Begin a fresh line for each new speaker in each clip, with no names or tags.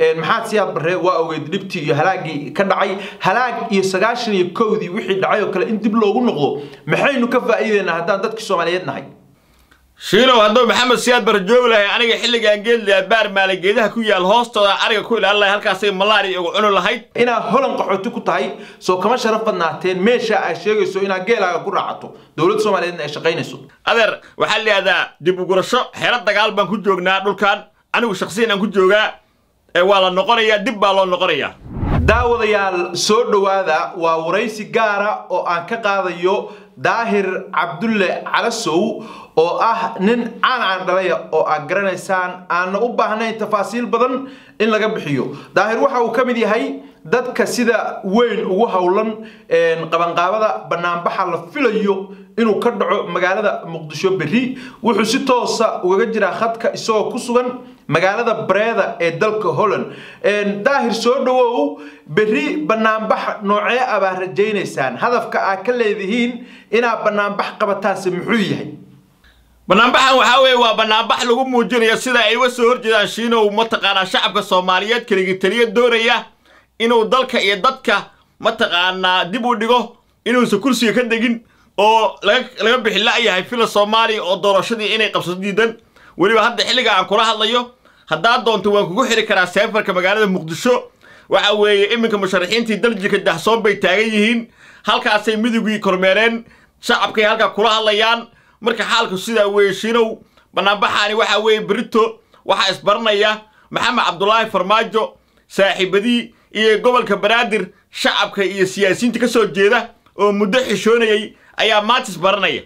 maxaad siyaad barre waa ogeyd dhibtii iyo halaagii ka dhacay halaag iyo sagaashan iyo kowdii wixii dhacay oo kale in dib loogu noqdo maxaynu ka faa'iideynaa haddaan dadkii soomaaliyeed nahay
shiinow hadduu maxamed siyaad bar joogi lahay aniga xilligaan geedlayaa baar maala geedaha ku yaal hoostooda ariga ku ilaalin lahay halkaasay malaari ugu cuni lahayd
inaad holan qaxooti ku tahay soo kama sharaf badnaateen meesha aad sheegayso inaad geelaaga ku raacato dowladda soomaaliyeedna ay shaqaynayso
adeer waxaa la yidhahdaa dib u gurasho xero dagaal baan ku joognaa dhulkan anigu shakhsiyan aan ku joogaa ee waa la noqonayaa dib baa loo noqonayaa
daawadayaal soo dhowaada waa waraysi gaara oo aan ka qaadayo daahir cabdulle calasow oo ah nin caan caan dhalaya oo aad garanaysaan aanna u baahnayn tafaasiil badan in laga bixiyo daahir waxa uu ka mid yahay dadka sida weyn ugu howlan qabanqaabada banaanbaxa la filayo inuu ka dhaco magaalada muqdisho berri wuxuu si toosa ugaga jiraa khadka isagoo ku sugan magaalada bareeda ee dalka holland daahir soo dhawow berri banaanbax noocee abaa rajaynaysaan hadafka aad ka leedihiin inaad banaanbax qabataanse muxuu yahay
banaanbaxan waxaa weeye waa banaanbax lagu muujinayo sida ay uga soo horjeedaan shiinow mataqaanaa shacabka soomaaliyeed keligii taliya doonaya inuu dalka iyo dadka mataqaanaa dib u dhigo inuusan kursiga ka degin oo laga bixi la'yahay fila soomaaliya oo doorashadii inay qabsato diidan weliba hadda xilliga aan kula hadlayo haddaad doonto waan kugu xiri karaa seefarka magaalada muqdisho waxa weeye iminka musharaxiintii daljika dahsoon bay taagan yihiin halkaasay midowgii kormeereen shacabkay halkaa kula hadlayaan marka xaalku sidaa weeye shiinow banaanbaxaani waxaa weeye berito waxaa isbaranaya maxamed cabdulaahi farmaajo saaxiibadii iyo gobolka banaadir shacabka iyo siyaasiyiinta ka soo jeeda oo muddo xishoonayay ayaa maanta isbaranaya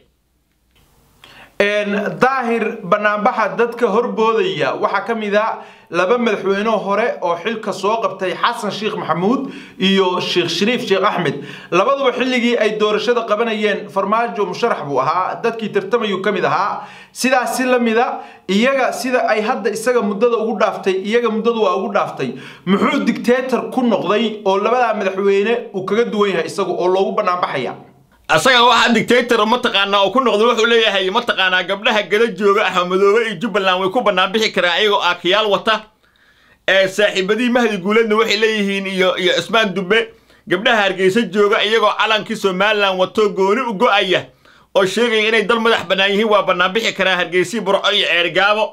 daahir banaanbaxa dadka horboodaya waxaa ka mid a laba madaxweyne hore oo xilka soo qabtay xasan sheekh maxamuud iyo sheekh shariif sheekh axmed labaduba xilligii ay doorashada qabanayeen farmaajo musharax buu ahaa dadkii tartamayuu ka mid ahaa sidaas si la mida iyaga sida ay hadda isaga muddada ugu dhaaftay iyaga muddadu waa ugu dhaaftay muxuu dictator ku noqday oo labadaa madaxweyne uu kaga duwan yahay isagu oo loogu banaanbaxaya
asaga waxaa dictator mataqaanaa oo ku noqday wuxuu leeyahay mataqaanaa gabdhaha gada jooga axmedoobe iyo jubbaland way ku bannaan bixi karaan iyagoo aakayaal wata ee saaxiibadii mahdi guuleedna waxay leeyihiin iyo iyo cismaan dubbe gabdhaha hargeysa jooga iyagoo calankii somalilan wato gooni u go'aya oo sheegaya inay dal madax bannaan yihiin waa bannaan bixi karaan hargeysii burco iyo ceergaabo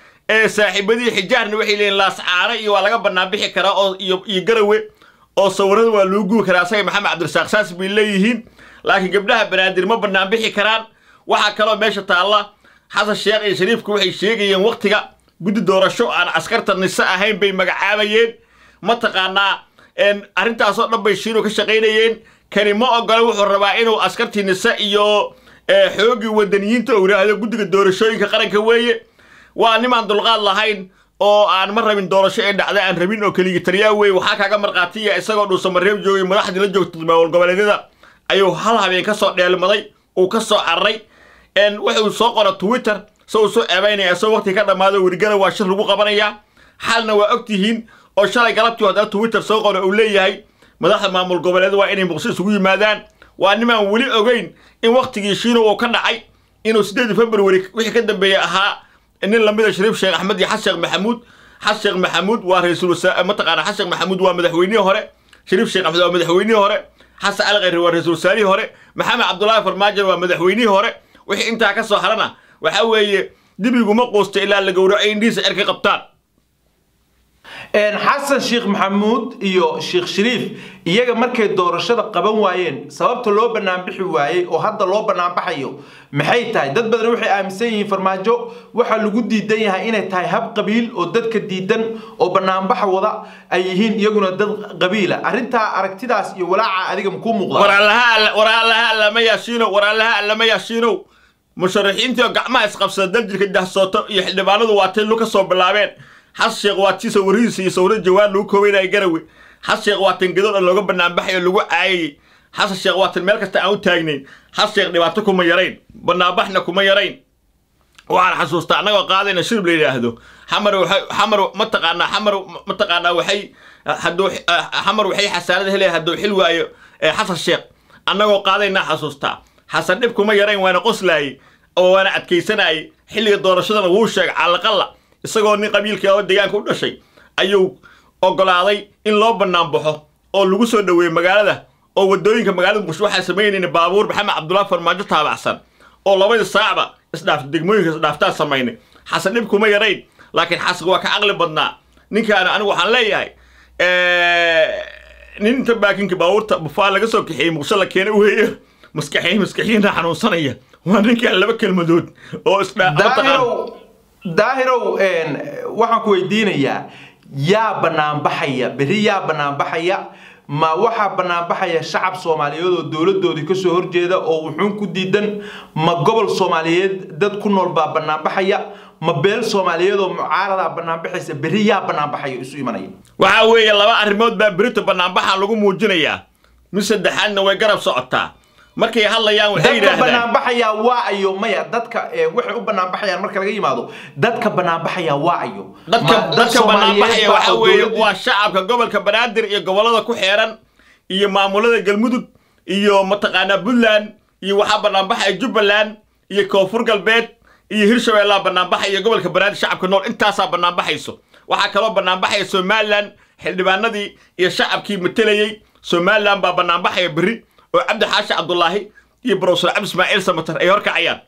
ee saaxiibadii xijaarna waxay leeyihin laascaano iyo waa laga bannaan bixi karaa oo iyo iyo garawe oo sawirada waa lagu gubi karaa asaga maxamed cabdirasaaq saas bay leeyihiin laakiin gabdhaha banaadir ma bannaan bixi karaan waxaa kaloo meesha taalla xasan sheekh iyo shariifku waxay sheegayeen wakhtiga guddi doorasho aan askarta nise ahayn bay magacaabayeen mataqaanaa arrintaasoo dhan bay shiinu ka shaqaynayeen kani ma ogola wuxuu rabaa inuu askartii nise iyo xoogii wadaniyiinta uu yidhaahdo guddiga doorashooyinka qaranka weeye waa nimaan dulqaad lahayn oo aan ma rabin doorasho ee dhacda aan rabin oo keligii taliyaa weeye waxaa kaaga markhaatiya isagoo dhuusamareeb joogay madaxdii la joogta maamul goboleedyada ayuu hal habeen ka soo dheelmaday uu ka soo cararay wuxuu soo qora twitter se uu soo eebaynaya isagoo waqti ka dhammaado werigana waa shir lagu qabanayaa xalna waa og tihiin oo shalay galabtii haddana twitter soo qora uu leeyahay madaxda maamul goboleed waa inay muqdisho isugu yimaadaan waa nimaan weli ogeyn in wakhtigii shiino uu ka dhacay inuu siddeedii february wixii ka dambeeyey ahaa nin lamida shariif sheekh axmed iyo xasan sheekh maxamuud xasan sheekh maxamuud waa ra-iisul wasaar mataqaana xasan sheekh maxamuud waa madaxweynihii hore shariif sheekh axmed waa madaxweynihii hore xasan cali khayri waa ra-iisul wasaarihii hore maxamed cabdulaahi farmaajo waa madaxweynihii hore wixii intaa ka soo harana waxaa weeye dibiguma quusta ilaa la gowraco indhihiisa cerka qabtaan
xasan sheekh maxamuud iyo sheekh shariif iyaga markay doorashada qaban waayeen sababta loo banaanbixi waayey oo hadda loo banaanbaxayo maxay tahay dad badan waxay aaminsan yihiin farmaajo waxaa lagu diidan yahay inay tahay hab qabiil oo dadka diidan oo banaanbaxa wada ay yihiin iyaguna dad qabiila arrintaa aragtidaas iyo walaaca adiga makuu muuqda
waraalaha allama yaashiinow waraalaha allama yaashiinow musharaxiintii oo gacmaha isqabsada daljirka dahsooto iyo xildhibaanadu waatay lu ka soo bilaabeen xas sheekh waa tii sawirihiisa iyo sawiro jawaan lagu koobaynaya garawe xas sheekh waa tan gadood looga banaanbaxay oo lagu caayayey xasan sheekh waa tan meel kasta aan u taagnayn xas sheekh dhibaato kuma yarayn banaanbaxna kuma yarayn waxaan xasuustaa annagoo qaadayna shirib la yidhaahdo xamar xamar mataqaanaa xamar mataqaanaa waxay hadduu xamar waxay xasaanada helaya hadduu xil waayo xasan sheekh annagoo qaadaynaa xasuustaa xasan dhib kuma yarayn waana qoslaayey oo waana adkaysanayay xilliga doorashadana wuu sheegay calaqalla isagoo nin qabiilkii oo deegaanka u dhashay ayuu oggolaaday in loo bannaan baxo oo lagu soo dhoweeyo magaalada oo waddooyinka magaalada muqdisho waxaa samaynayna baabuur maxamed cabdullaahi farmaajo taabacsan oo labadii saacba isdhaaf degmooyinka isdhaaftaan samaynay xasan dhib kuma yarayn laakiin xasan waa ka caqli badnaa ninkaana anigu waxaan leeyahay nin inta baakinka baabuurta bufaa laga soo kaxeeyey muqdisho la keenay u heeyo maskaxiy maskaxiyiinta xanuunsanaya waa ninkaan laba kelmadood oo
daahirow daahirow waxaan ku weydiinayaa yaa banaanbaxaya berri yaa banaanbaxaya ma waxaa banaanbaxaya shacab soomaaliyeed oo dowladoodii kasoo horjeeda oo wuxuun ku diidan ma gobol soomaaliyeed dad ku nool baa banaanbaxaya ma beel soomaaliyeed oo mucaaradaa banaanbaxaysa berri yaa banaanbaxaya isu imanaya
waxaa weeye laba arrimood baa berito banaanbaxa lagu muujinayaa mid saddexaadna way garab socotaa markay hadlayaan waxay
dadka
yidhaahdaan
banaanbaxaya waa ayo maya dadka waxay u banaanbaxayaan marka laga yimaado dadka banaanbaxaya waa ayo
dadka
Ma dad
dadka banaanbaxaya
Soomaaliyeed baa
waxaa
oo
weeye
dowladii-
waa shacabka gobolka banaadir iyo gobollada ku xeeran iyo maamulada galmudug iyo mataqaanaa puntland iyo waxaa banaanbaxaya jubbaland iyo koonfur galbeed iyo hirshabeellaa banaanbaxaya gobolka banaadir shacabka nool intaasaa banaanbaxayso waxaa kaloo banaanbaxaya somalilan xildhibaanadii iyo shacabkii matelayey somalilan baa banaanbaxaya berri oo cabdi xaashi cabdulaahi iyo brofesor cabdi ismaaciil samatar ay horkacayaan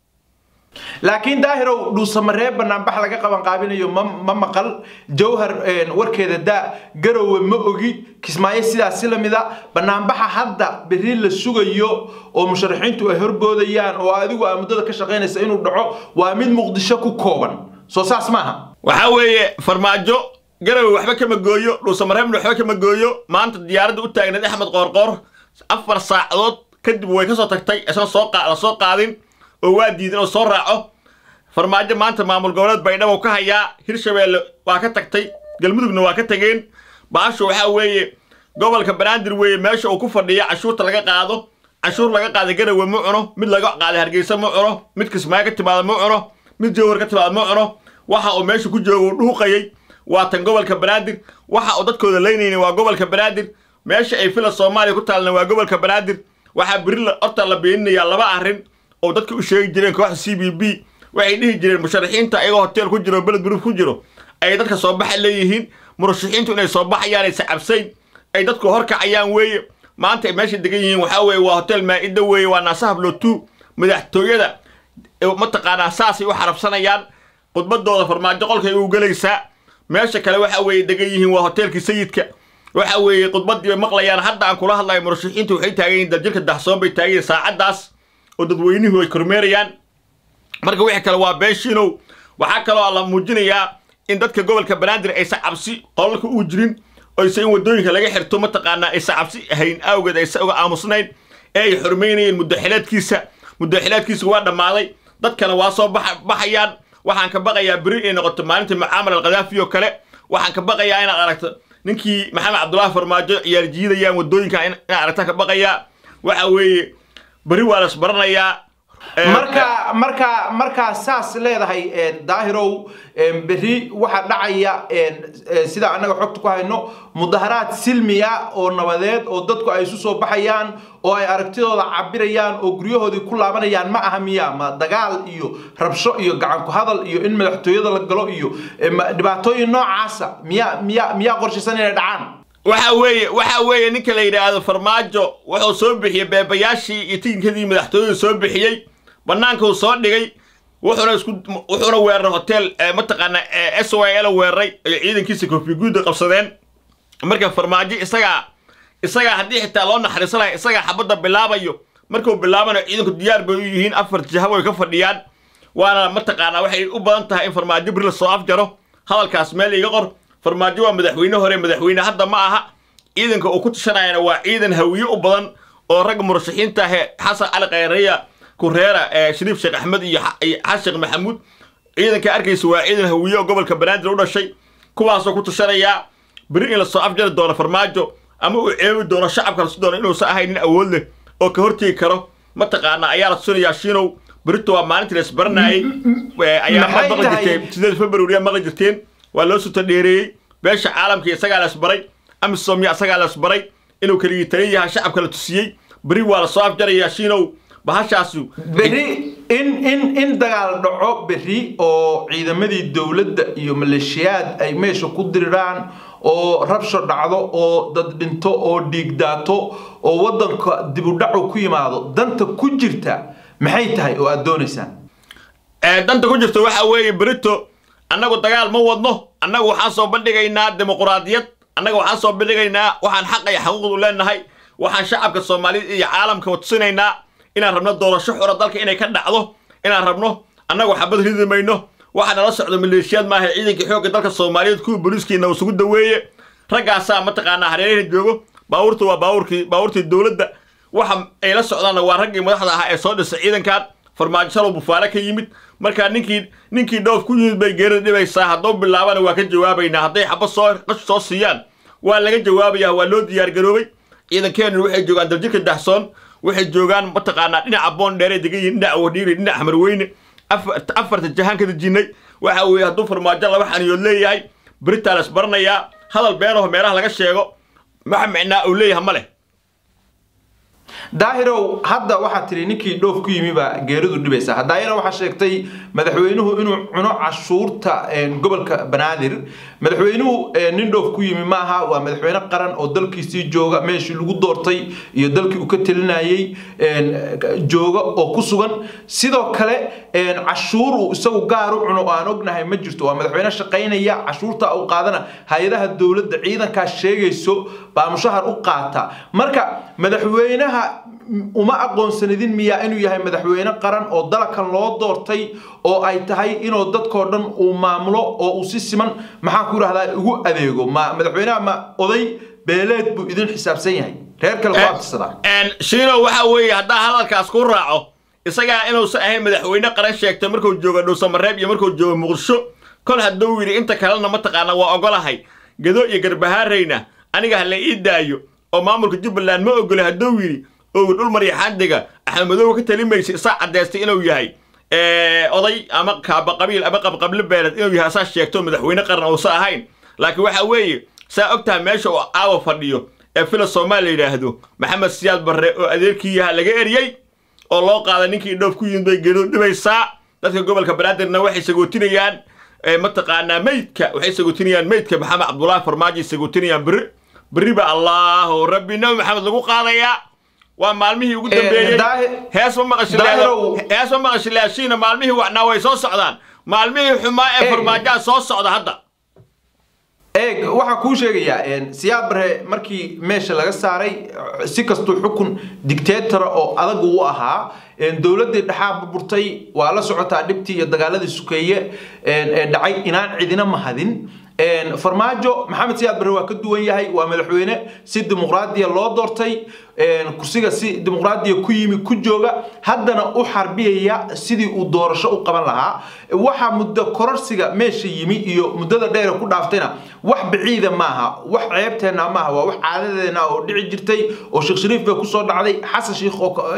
laakiin daahirow dhuusamaree banaanbax laga qaban qaabinayo ma ma maqal jawhar warkeeda daa garowe ma ogi kismaayo sidaas si lamida banaanbaxa hadda berri la sugayo oo musharaxiintu ay horboodayaan oo adigu aa muddada ka shaqaynaysa inuu dhaco waa mid muqdisho ku kooban soo saas maaha
waxaa weeye farmaajo garowe waxba kama gooyo dhuusamareebna waxba kama gooyo maanta diyaaradda u taagneed axmed qoorqoor afar saacadood kadib way ka soo tagtay isna soo qa- la soo qaadin oo waa diidan oo soo raaco farmaajo maanta maamul goboleed baydhabo ka hayaa hirshabeelle waa ka tagtay galmudugna waa ka tageen baashu waxaa weeye gobolka banaadir weeye meesha uu ku fadhiya cashuurta laga qaado cashuur laga qaada garowe ma cuno mid laga qaada hargeysa ma cuno mid kismaayo ka timaada ma cuno mid jawhar ka timaada ma cuno waxa uu meesha ku joogo uu dhuuqayay waa tan gobolka banaadir waxa uu dadkooda leynayna waa gobolka banaadir meesha ay fila soomaaliya ku taalna waa gobolka banaadir waxaa beri la- horta la beeninayaa laba arrin oo dadka u sheegi jireen kooxda c b b waxay dhihi jireen musharaxiinta ayagoo hotel ku jiro beled buruuf ku jiro ay dadka soo baxa leeyihiin murashaxiintu inay soo baxayaan ay sacabsayn ay dadku horkacayaan weeye maanta ay meesha degan yihiin waxaa weeye waa hotel maa'ido weeye waa naasahab lotu madaxtooyada ee mataqaanaa saasay u xarabsanayaan khudbadooda farmaajo qolkay u gelaysaa meesha kale waxa weeye degan yihiin waa hoteelkii sayidka waxa weeye khudbadii bay maqlayaan hadda aan kula hadlayo murashaxiintu waxay taagan yihiin daljirka daxsoon bay taagan yihiin saacaddaas oo dadweynuhu ay kormeerayaan marka wixii kale waa been shiinow waxaa kaloo la muujinayaa in dadka gobolka banaadir aysan cabsi qolalka uu jirin oyse in wadooyinka laga xirto mataqaanaa aysan cabsi hayn awgeed aysan uga aamusnayn ee ay xurmaynayeen muddaxileedkiisa muddaxileedkiisa waa dhammaaday dadkana waa soo baxa- baxayaan waxaan ka baqayaa beri inay noqoto maalinta mucaamar alkhadaafi oo kale waxaan ka baqayaa inaad aragto ninkii maxamed cabdullaahi farmaajo ciyaar jiidayaan wadooyinka in- inaad aragtaan ka baqayaa waxa weeye beri waa las baranayaa Eh,
marka marka markaa saas leedahay een, daahirow een, berri waxaa dhacaya een, eh, sida annaga xogta ku hayno mudaharaad silmi ah oo nabadeed oo dadku ay isu soo baxayaan oo ay aragtidooda cabirayaan oo guryahoodii ku laabanayaan ma aha miya ma dagaal iyo rabsho iyo gacan ku hadal iyo in madaxtooyada la galo iyo eh, ma- dhibaatooyin noocaasa miyaa miyaa miyaa qorshaysan inay dhacaan
waxa weeye waxa weeye ninka la yidhaahdo farmaajo wuxuu soo bixiyey beebayaashii iyo tikinkadii madaxtooyada soo bixiyey bannaanka uu soo dhigay wuxuuna isku wuxuuna weeraray hotel eh, mataqaanaa eh, s y l weeraray ay ciidankiisa koofi guuda qabsadeen marka farmaajo isagaa isagaa haddii xitaa loo naxariisanayo isagaa xabadda bilaabayo markuu bilaabanayo ciidanku diyaar bay u yihiin afar jahabo ay ka fadhiyaan waana mataqaanaa waxay u badan tahay in farmaajo beri la soo afjaro hadalkaas meel iga qor farmaajo waa madaxweyne hore madaxweyne hadda ma aha ciidanka uu ku tashanayana waa ciidan hawiye u badan oo ragga murashaxiinta ah ee xasan cali khayreya kureera ee shariif sheekh axmed iyo xa- iyo xasan sheekh maxamuud ciidanka arkaysa waa ciidan hawiye oo gobolka banaadir u dhashay kuwaasoo ku tashanayaa beri in la soo afjari doono farmaajo ama uu ceebi doono shacabka lasu doono inuusan ahayn nin awood leh oo ka hortegi karo mataqaanaa ayaa la tusinayaa shiinow berito waa maalintii la isbaranayay Eh, ayaa ma
Maxay
maqli
tahay?
jirteen sideed february ayaa maqli jirteen waa loo suta dheereeyey beesha caalamka isagaa la isbaray amisoomya isagaa la isbaray inuu keligii taliya yahay shacabka la tusiyey beri waa la soo afjarayaa shiinow bahashaasu
berri in in in dagaal dhaco berri oo ciidamadii dowladda iyo maleeshiyaad ay meesha ku diriraan oo rabsho dhacdo oo dad dhinto oo dhiig daato oo waddanka dibudhacu ku yimaado danta ku jirta maxay tahay oo aad doonaysaan
danta ku jirta waxa weeye berito annagu dagaal ma wadno annagu waxaan soo bandhigaynaa dimuquraadiyad annaga waxaan soo bandhigaynaa waxaan xaq iyo xaquuqdu leenahay waxaan shacabka soomaaliyeed iyo caalamka tusinaynaa inaan rabno doorasho xura dalka inay ka dhacdo inaan rabno annagu xabad ridi mayno waxaa nala socdo maleeshiyaad maaha ciidankii xoogga dalka soomaaliyeed kuwa booliiskiina isugu daweeye raggaasaa mataqaanaa hareeraha joogo baabuurta waa baabuurkii baabuurtii dowladda waxa ay la socdaanna waa raggii madaxda ahaa ee soo dhisay ciidankan farmaajo shalow bufaale ka yimid markaa ninkii ninkii dhoof ku yimid bay geerida dhibaysaa hadduu bilaabana waa ka jawaabaynaa hadday xabad soo qash soo siiyaan waa laga jawaabayaa waa loo diyaargaroobay ciidankeennu waxay joogaan daljirka dahsoon waxay joogaan mataqaanaa dhinaca boon dheeray degan yihiin dhinaca wadhiiri dhinaca xamarweyne afarta jahaan ka dejinnay waxa weeye hadduu farmaajo laba xaniyood leeyahay beritaa la isbaranayaa hadal beenaho meelaha laga sheego maxa micnaa uu leeyahay ma leh
daahirow hadda waxaad tidhi ninkii dhoof ku yimi baa geeridu dhibaysa haddaayana waxaa sheegtay madaxweynuhu inuu cuno cashuurta gobolka banaadir madaxweynuhu nin dhoof ku yimi maaha waa madaxweyne qaran oo dalkiisii jooga meeshii lagu doortay iyo dalkii uu ka telinayay jooga oo ku sugan sidoo kale cashuur uu isagu gaar u cuno oo aan ognahay ma jirto waa madaxweyne shaqaynaya cashuurta uu qaadana hay-adaha dowladda ciidankaas sheegayso baa mushahar u qaata marka madaxweynaha uma aqoonsanidin miyaa inuu yahay madaxweyne qaran oo dalkan loo doortay oo ay tahay inuu dadkoo dhan uu maamulo oo uu si siman maxaan ku idhahdaa ugu adeego ma madaxweynaha ma oday beeleed buu idin xisaabsan yahay reer kale ku abtirsadaa
shiino waxa weeye haddaa hadalkaas ku raaco isagaa inuusan ahayn madaxweyne qaran sheegtay markuu joogo dhuusamareeb iyo markuu joogo muqdisho kol hadduu yidhi inta kalena mataqaana waa ogolahay gado iyo garbahaarayna aniga ha la ii daayo oo maamulka jubbaland ma ogolay hadduu yidhi oo dhul maryaxaandiga axmedoobe ka talimaysa isaa caddaystay inuu yahay oday ama kaaba qabiil ama qabqable beeled inuu yahay asaa sheegto madaxweyne qaran uusa ahayn laakiin waxa weeye saa og tahay meesha uu caawa fadhiyo ee fila soomaal la yidhaahdo maxamed siyaad barre oo adeerkii yaha laga eriyey oo loo qaaday ninkii dhoof ku yimid bay geeridu dhibaysaa dadka gobolka banaadirna waxay sagootinayaan mataqaanaa meydka waxay sagootinayaan meydka maxamed cabdulaahi farmaajo sagootinayaan berri berri ba allaahu rabbi nabi maxamed lagu qaadayaa waa maalmihii ugu dambeeyey hees ma maqashihees ma maqashilaashiina maalmihii wacnaa way soo socdaan maalmihii xumaa ee farmaajaa soo socda hadda
eeg waxaan kuu sheegayaa siyaad barre markii meesha laga saaray si kastuu xukun dictatora oo adag uu ahaa dowladdii dhexaa burburtay waa la socotaa dhibtii iyo dagaaladii sukeeye ee dhacay inaan cidina mahadin farmaajo maxamed siyaad barre waa ka duwan yahay waa madaxweyne si dimuqraadiya loo doortay kursiga si dimuqraadiya ku yimi ku jooga haddana u xarbiyaya sidii uu doorasho u qaban lahaa waxa muddo kororsiga meesha yimi iyo muddada dheere ku dhaaftayna wax baciida maaha wax ceebteenna maaha waa wax caadadeena oo dhici jirtay oo sheekh shariif bay kusoo dhacday xasan sheikh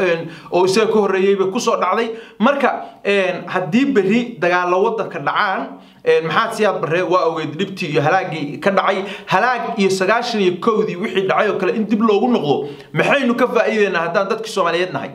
oo isaga ka horreeyey bay kusoo dhacday marka haddii berri dagaalo waddanka dhacaan maxaad siyaad barre waa ogeyd dhibtii iyo halaagii ka dhacay halaag iyo sagaashan iyo kowdii wixii dhacay oo kale in dib loogu noqdo maxaynu ka faa'iideynaa haddaan dadkii soomaaliyeed nahay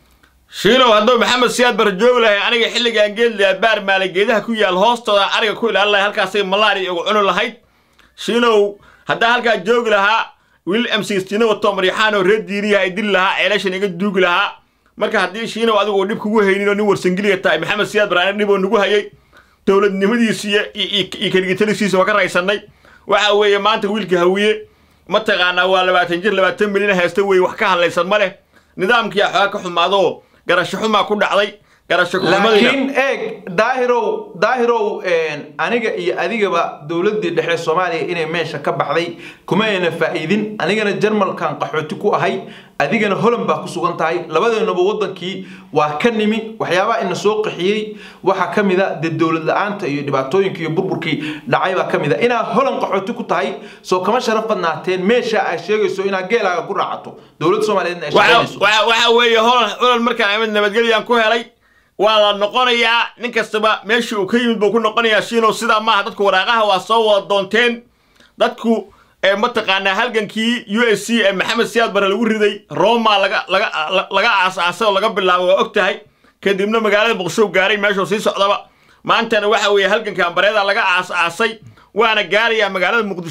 shiinow hadduu maxamed siyaad barre joogi lahay aniga xilligaan geedlayaa baar maala geedaha ku yaal hoostooda ariga ku ilaalin lahay halkaasay malaari ugu cuni lahayd shiinow haddaa halkaa joogi lahaa wiil mcstino wato maryaxaanoo reer diiriyaha ay dili lahaa ceelashan iga duugi lahaa marka haddii shiinow adigu dhib kugu haynin oo nin warsangeliya tahay maxamed siyaad barre dhiboo nagu hayay dowladnimadiisiiyo iyo keligitalistiisa waa ka raysannay waxa weeye maanta wiilka hawiye mataqaanaa waa labaatan jir labaatan milyan haysta weeye wax ka hadlaysan ma leh nidaamkii xoogaa ka xumaadoo garasho xumaa ku dhacday garasho
laakiin eeg daahirow daahirow aniga iyo adigaba dowladdii dhexe soomaaliya inay meesha ka baxday kuma ayna faa'iidin anigana jarmalkan qaxooti ku ahay adigana holand baa ku sugan tahay labadeenaba waddankii waa ka nimi waxyaabaha ina soo qaxiyey waxaa ka mid a dee dowlad la-aanta iyo dhibaatooyinka iyo burburkii dhacay baa ka mid a inaad holand qaxooti ku tahay soo kama sharaf badnaateen meesha ay sheegayso inaad geelaaga ku raacato dowladda soomaaliyeedna ay shaqaynayso
waxa weeye holand holand markaan imid nabadgelyaan ku helay waa la noqonayaa nin kastaba meeshii uu ka yimid buu ku noqonayaa shiinow sidaa maaha dadku waraaqaha waa soo wada doonteen dadku mataqaanaa halgankii u s c ee maxamed siyaad bare lagu riday roma laga laga laga aas-aasay oo laga bilaabo waa og tahay kadibna magaalada muqdisho gaaray meeshuu sii socdaba maantana waxa weeye halganka ambareeda laga aas-aasay waana gaarayaa magaalada muqdisho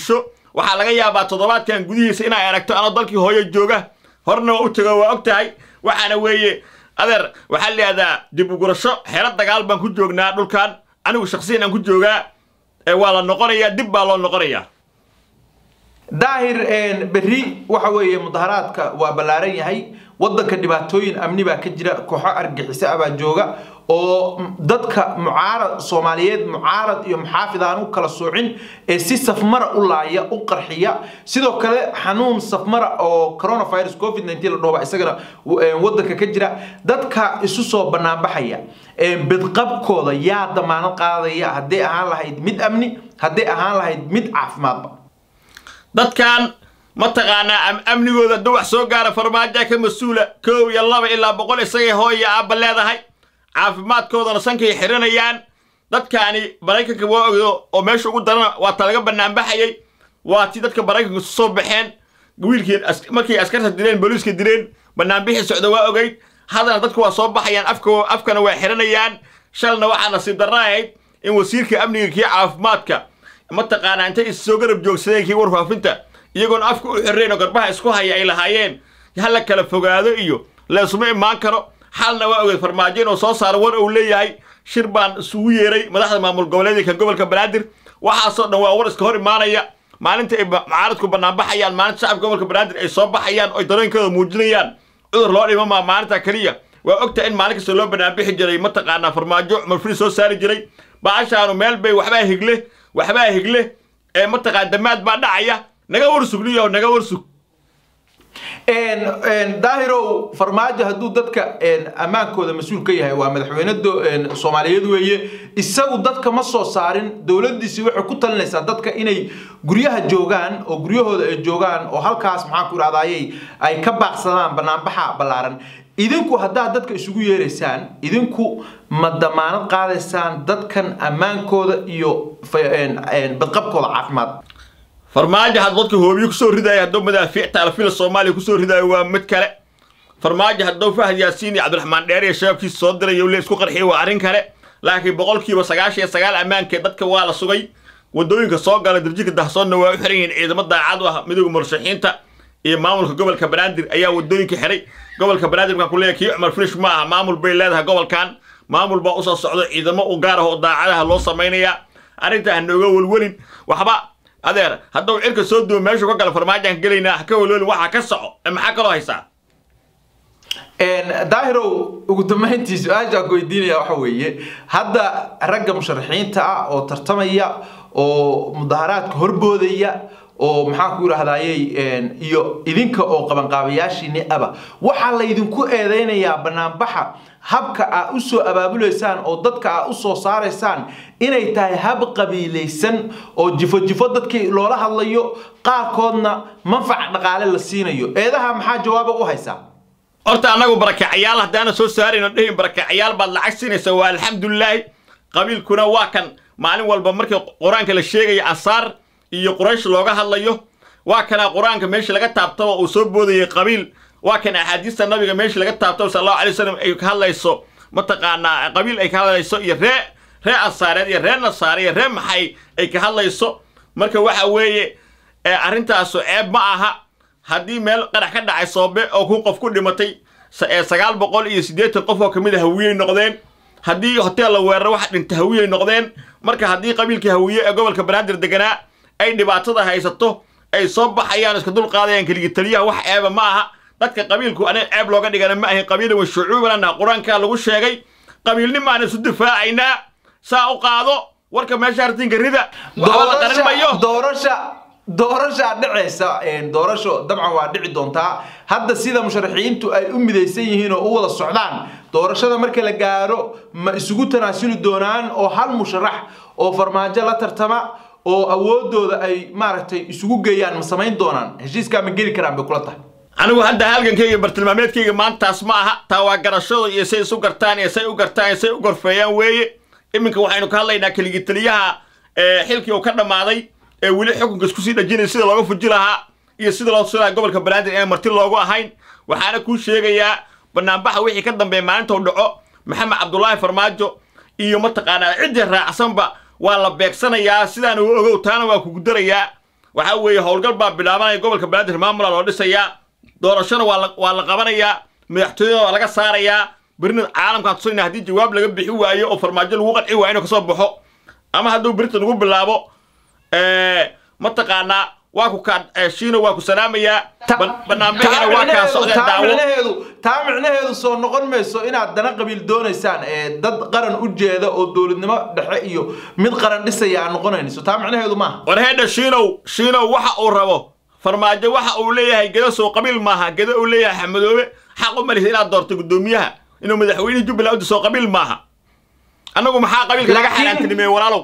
waxaa laga yaabaa toddobaadkan gudihiisa inay aragto anoo dalkii hooyo jooga horna waa u tego waa og tahay waxaana weeye adeer waxaa layihahdaa dib ugurasho xero dagaal baan ku joognaa dhulkan anigu shaksiyan aan ku joogaa ee waa la noqonayaa dib baa loo noqonayaa
daahir berri waxa weeye mudaharaadka waa ballaaran yahay waddanka dhibaatooyin amni baa ka jira kooxo argaxiso ah baa jooga oo dadka mucaarad soomaaliyeed mucaarad iyo muxaafid aan u kala soocin ee si safmara u laaya u qarxiya sidoo kale xanuun safmara oo coronavirus covid 19 la dhooba isagana waddanka ka jira dadka isu soo banaanbaxaya bidqabkooda yaa damaanad qaadaya hadday ahaan lahayd mid amni hadday ahaan lahayd mid caafimaadba
dadkan mataqaanaa amnigooda hadduu wax soo gaara farmaajoa ka mas-uula koow iyo laba ilaa boqol isagay hooya aabba leedahay caafimaadkoodana sankay xiranayaan dadkaani maraykanka waa ogdo oo meesha ugu darana waa ta laga banaanbaxayay waa tii dadka maraykanka isu soo baxeen wiilkii markay askarta dileen booliiska dileen banaanbixii socda waa ogeyd haddana dadku waa soo baxayaan afka afkana waa xiranayaan shalna waxaa nasiib darra ahayd in wasiirka amniga kii caafimaadka mataqaanaa intay is soo garab joogsadeen kii warfaafinta iyagoona afka u xirrayn oo garbaha isku haya ay lahaayeen ha la kala fogaado iyo leesuma imaan karo xalna waa ogeed farmaajo inuu soo saaro war uu leeyahay shir baan isugu yeeray madaxda maamul goboleedka gobolka banaadir waxaasoo dhan waa war iska hor imaanaya maalinta ay mucaaradku banaanbaxayaan maalinta shacabka gobolka banaadir ay soo baxayaan oy dareenkooda muujinayaan cudur loo dhimamaa maalinta keliya waa ogta in maalin kasta loo banaanbixi jiray mataqaanaa farmaajo cumar fri soo saari jiray baashaanu meel bay waxbaa higle waxbaa higle ee mataqaan damaad baa dhacaya naga warsugniyo naga warsug
daahirow farmaajo hadduu dadka ammaankooda mas-uul ka yahay waa madaxweyne soomaaliyeed weeye isagu dadka ma soo saarin dowladdiisi waxay ku talinaysaa dadka inay guryaha joogaan oo guryahooda ay joogaan oo halkaas maxaan ku idhahdayay ay ka baaqsadaan banaanbaxa ballaaran idinku haddaad dadka isugu yeeraysaan idinku ma damaanad qaadaysaan dadkan ammaankooda iyo badqabkooda caafimaad
farmaajo had dadka hoobiyo kusoo ridaayo hadduu madaafiicta alfila soomaaliya kusoo ridaayo waa mid kale farmaajo hadduu fahad yaasiin iyo cabdiraxmaan dheer iyo shabaabkiisa soo dirayo le isku qarxiya waa arrin kale laakiin boqolkiiba sagaashan iyo sagaal ammaankee dadka waa la sugay waddooyinka soo gala darjika dahsoonna waa u xiran yihiin ciidamo daacad u ah midooda murashaxiinta iyo maamulka gobolka banaadir ayaa waddooyinka xiray gobolka banaadir markaan ku leeyahay kii cumar frish ma aha maamul bay leedahay gobolkan maamul baa usoo socdo ciidamo u gaar ah oo daacadaha loo samaynayaa arrinta ha nooga welwelin waxba adeer hadduu cirka soo duwo meeshu ka gala farmaajaan gelaynaa ha ka welwelin waxaa ka soco ee maxaa kaloo haysaa
daahirow ugu dambayntii su-aashaan ku weydiinaya waxa weeye hadda ragga musharaxiinta ah oo tartamaya oo mudaharaadka horboodaya oo maxaan ku yidhaahdayey iyo idinka oo qabanqaabayaashiini aba waxaa laydinku eedeynayaa banaanbaxa habka aa u soo abaabulaysaan oo dadka aa u soo saaraysaan inay tahay hab qabiilaysan oo jifo jifo dadkii loola hadlayo qaarkoodna manfac dhaqaale la siinayo eedaha maxaa jawaaba u haysaa
horta annagu barakacayaal haddaana soo saarayno dhihin barakacayaal baad lacag siinaysa waa alxamdulilaahi qabiilkuna waa kan maalin walba markii qur-aanka la sheegaya ansaar iyo quraysh looga hadlayo waa kana qur-aanka meesha laga taabtaba uu soo boodayay qabiil waa kan axaadiista nabiga meesha laga taabtaba sal allahu alay wasalam ay ka hadlayso mataqaanaa qabiil ay ka hadlayso iyo ree ree ansaareed iyo ree nasaare iyo ree maxay ay ka hadlayso marka waxa weeye arrintaasu ceeb ma aha haddii meel qarax ka dhacay soobe oo kun qof ku dhimatay sagaal boqol iyo siddeetan qof oo ka mid a hawiyey noqdeen haddii hoteel la weeraro waxa dhinta hawiyey noqdeen marka haddii qabiilkii hawiye ee gobolka banaadir deganaa ay dhibaatada haysato ay soo baxayaan iska dul qaadayaan keligi taliyaha wax ceeba ma aha dadka qabiilku aniga ceeb looga dhigana ma ahin qabiilan wa shucuubanana qur-aankaa lagu sheegay qabiilnimaana isu difaacaynaa saa u qaado warka meesha artinka rida waxba la qarin mayo
doorasha doorashaa dhacaysa doorasho dabcan waa dhici doontaa hadda sida musharaxiintu ay u midaysan yihiin oo u wada socdaan doorashada marka la gaaro ma isugu tanaasuli doonaan oo hal musharax oo farmaajo la tartama oo awoodooda ay maaragtay isugu geeyaan ma samayn doonaan heshiiskaa ma geli karaan bay kula tahay
anigu hadda halgankayga bartilmaameedkayga maantaas ma aha taa waa garashada iyo say isu gartaan iyo say u gartaan iyo say u gorfeeyaan weeye iminka waxaynu ka hadlaynaa keligi taliyaha xilkii uu ka dhammaaday ee weli xukunka isku sii dhajinaya sida looga fuji lahaa iyo sida loo tusi lahaa gobolka banaadir inaan marti loogu ahayn waxaana kuu sheegayaa banaanbaxa wixii ka dambeeya maalinta u dhaco maxamed cabdulaahi farmaajo iyo mataqaanaa ciddii raacsanba waa la beegsanayaa sidaan u ogow taana waa kugu darayaa waxaa weeye howlgal baa bilaabanaya gobolka banaadir maamula loo dhisayaa doorashona waa la waa la qabanayaa madaxtooyada waa laga saarayaa berina caalamkaan tusayna haddii jawaab laga bixi waayo oo farmaajo lagu qanci waayo inuu kasoo baxo ama hadduu berita lagu bilaabo mataqaanaa waa ku kaa shiino waa ku salaamayaa banaanbixina waa kaa socdeen daawo
micnaheedu taa micnaheedu soo noqon mayso inaad dana qabiil doonaysaan ee dad qaran u jeeda oo dowladnimo dhexe iyo mid qaran dhisaya aan noqonayso taa micnaheedu maaha
war heedha shiinow shiinow waxa uu rabo farmaajo waxa uu leeyahay gedo soo qabiil maaha gedo uu leeyahay xamadoobe xaq u malisa inaad doorto guddoomiyaha inuu madaxweyne jubbaland u diso qabiil maaha annagu maxaa qabiilka laga
Laakiin-
xaaraantinimeye walaalow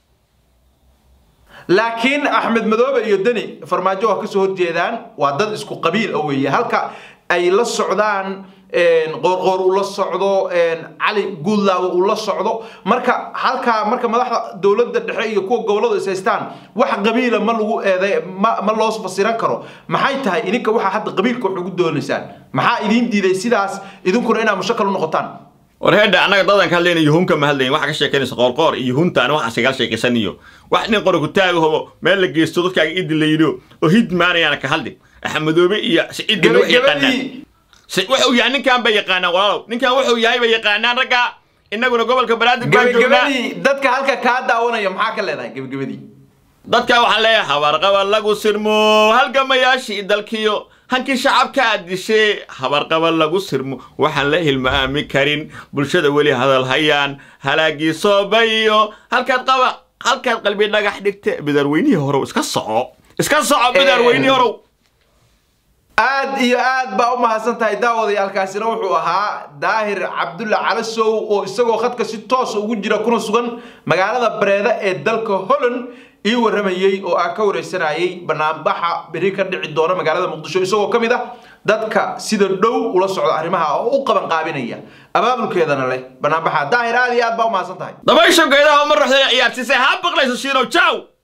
laakiin axmed madoobe iyo deni farmaajo waa kasoo horjeedaan waa dad isku qabiil ah weeye halka ay la socdaan qoorqoor uu la socdo cali guudlaawo uu la socdo marka halkaa marka madaxda dowladda dhexe iyo kuwa gobolladu is haystaan wax qabiila ma lagu eeday ma ma loo fasiran karo maxay tahay idinka waxaa hadda qabiilka wax ugu doonaysaan maxaa idiin diiday sidaas idinkuna inaad mushakal u noqotaan
war heedha annaga dadan ka hadlayna yuhunka ma hadlayn waxa ka sheekanaysa qoorqoor iyo yuhuntaan waxaas igala sheekaysaniyo wax nin qori ku taagaho meel la geysto dadkaaga idin la yidho oo hidmaanayaana ka hadli axmedoobe iyo siciidina wax yaqaanaan
gabagabadii
Si- wuxuu yahay ninkan bay yaqaanaan walaalow ninkan wuxuu yahay bay yaqaanaan ragga innaguna gobolka banaadir baan joognaa
gabagabadii dadka halka kaa daawanaya maxaa ka leedahay gabagabadii
dadka waxaan leeyahay habarqaba lagu sirmo halgamayaashii dalkiyo hankii shacabka aad dishe habarqaba lagu sirmo waxaan la hilmaami karin bulshada weli hadal hayaan halaagii soobayo halkaad qaba halkaad qalbi dhagax dhigte bidarweynihii horow iska soco iska soco bidarweynihii horow
aad iyo aad baa u mahadsan tahay daawadayaalkaasina wuxuu ahaa daahir cabdulle calasow oo isagoo khadka si toosa ugu jira kuna sugan magaalada bareeda ee dalka holland ii warramayey oo aan ka wareysanayay banaanbaxa beri ka dhici doona magaalada muqdisho isagoo ka mid ah dadka sida dhow ula socda arrimaha oo u qaban qaabinaya abaabulkeedana leh banaanbaxa daahir aad iyo aad baa u mahadsan tahay
dabaysho geedaha uma ruxda ciyaarsiisay ha baqlayso shiinow jaw